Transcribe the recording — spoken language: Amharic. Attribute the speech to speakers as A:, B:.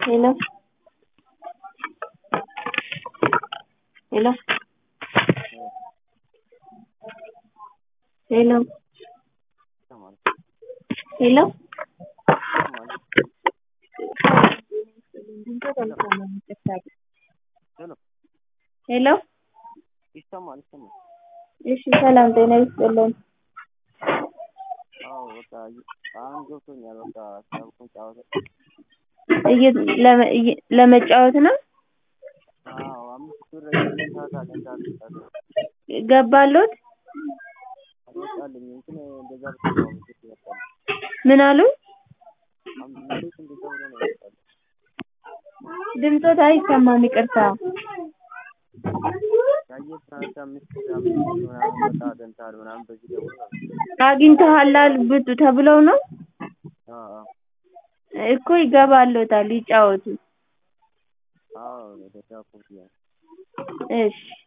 A: hello hello hello hello ሄሎ
B: ይሰማል ይሰማል።
A: እሺ ሰላም ጤና ይስጥልን።
B: አዎ በቃ አሁን ገብቶኛል። በቃ ሳብኩን ጫወታ
A: እየ- ለመ- እየ- ለመጫወት ነው
B: አዎ አምስት ብር ሰዓት አገኝታለሁ
A: ገባሎት?
B: አልወጣልኝ እንትን እንደዛ ብትለው እንዴት ይወጣል?
A: ምን አሉ?
B: አም- እንዴት እንደዛ ብሎ ነው ይወጣል?
A: ድምፆት አይሰማም ይቅርታ።
B: ያየህ ሰዓት አምስት አምስት ምናምን በቃ አገኝተሃል ምናምን በዚህ ደውል ነው።
A: አግኝተሃል አልብጡ ተብለው ነው
B: አዎ አዎ
A: እኮ ይገባሎታል ይጫወቱ።
B: አዎ እንደዛ እኮ ብያለሁ።
A: እሺ